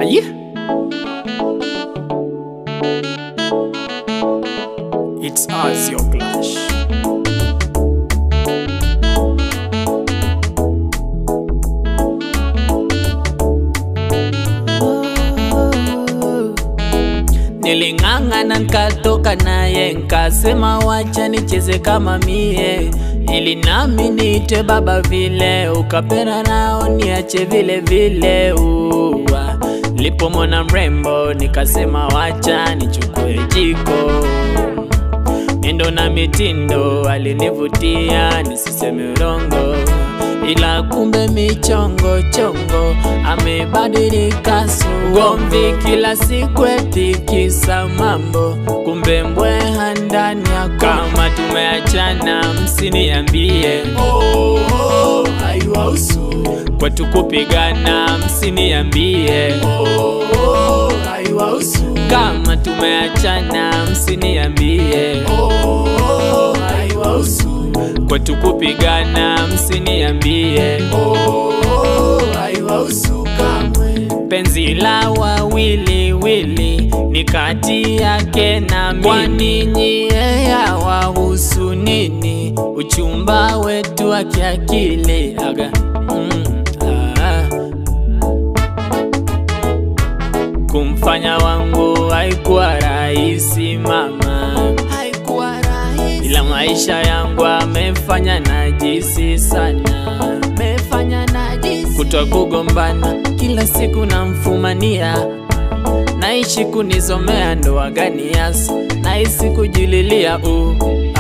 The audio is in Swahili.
Aye. It's us, your clash. Niling'ang'ana nkatoka naye nkasema wacha nicheze kama mie ili nami niite baba vile ukapenda nao niache vile vile uwa lipomona mrembo nikasema wacha nichukue jiko miendo na mitindo alinivutia nisiseme urongo ila kumbe michongo chongo amebadilika sugomvi kila siku etikisa mambo kumbe mbweha ndani yako kama tumeachana msiniambie oh, oh, haiwahusu kwetu kupigana msiniambie oh, oh, haiwahusu kama tumeachana msiniambie oh, oh, haiwahusu kwetu kupigana msiniambie oh, oh, haiwahusu kamwe penzi la wawili wili ni kati yake na mimi kwani nyie yawahusu nini uchumba wetu wa kiakili aga mm, ah. kumfanya wangu haikuwa rahisi mama haikuwa rahisi ila maisha yangu amefanya najisi sana amefanya najisi kutwa kugombana kila siku namfumania naishi kunizomea ndoa gani yasi nahisi kujililia u